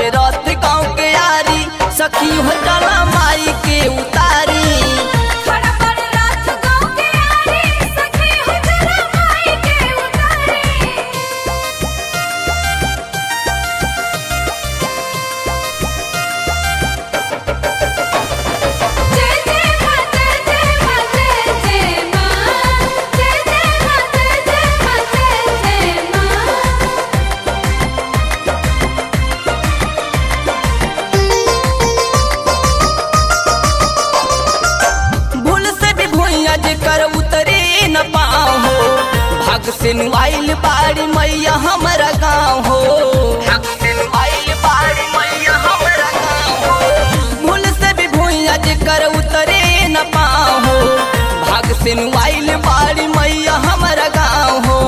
भावे रथ गाँव के यारी सखी हो चला माई के उतारी खड़ा बड़ रात गाँव के यारी सखी हो चला माई के उतारी जय जय मां जय जय मां जय जय मां जय जय मां जय जय मां जय जय मां भूल से भी भुइया जेकर उतरे न पाओ हो भाग से नुआइल बाड़ी मैया हमारा गाँव हो भाग से नुआइल बाड़ी मैया हमारा गाँव हो भूल से भी भुइया जेकर उतरे न पाओ हो भाग से नुआइल बाड़ी मैया हमारा गाँव हो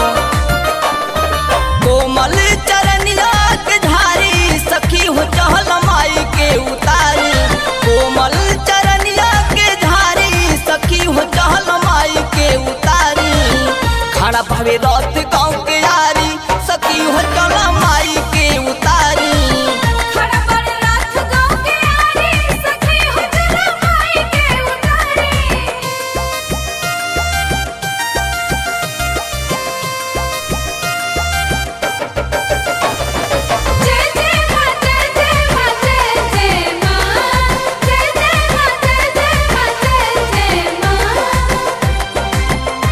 कोमल चरनिया के धारी सखी हो चहल माई के उतारी कोमल चरनिया के धारी सखी हो चहल माई के उतारी खड़ा भवे रथ गाँव के यारी सखी हो चल माई के उतारी खड़ा बड़ रात गाँव के यारी सखी हो चला माई के उतारी जय जय मां जय जय मां जय जय मां जय जय मां जय जय मां जय जय मां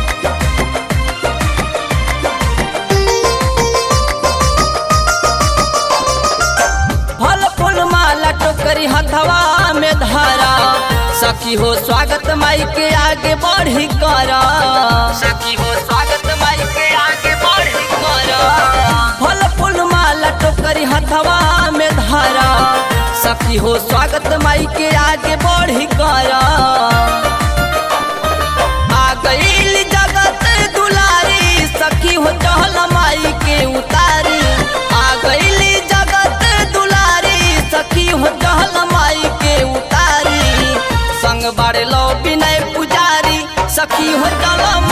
फल फूल माला टोकरी हथवा में धरा सखी हो स्वागत माई के आगे बढ़ी करा सखी हो स्वागत माई के आगे बढ़ी करा फल फूल माला टोकरी हथवा में धरा सखी हो स्वागत माई के आगे बढ़ी करा आ गईल जगत दुलारी सखी हो चहल माई के उतारी आ गईल जगत दुलारी सखी हो चहल माई के उतारी संग बारे लो विनय पुजारी सखी हो चल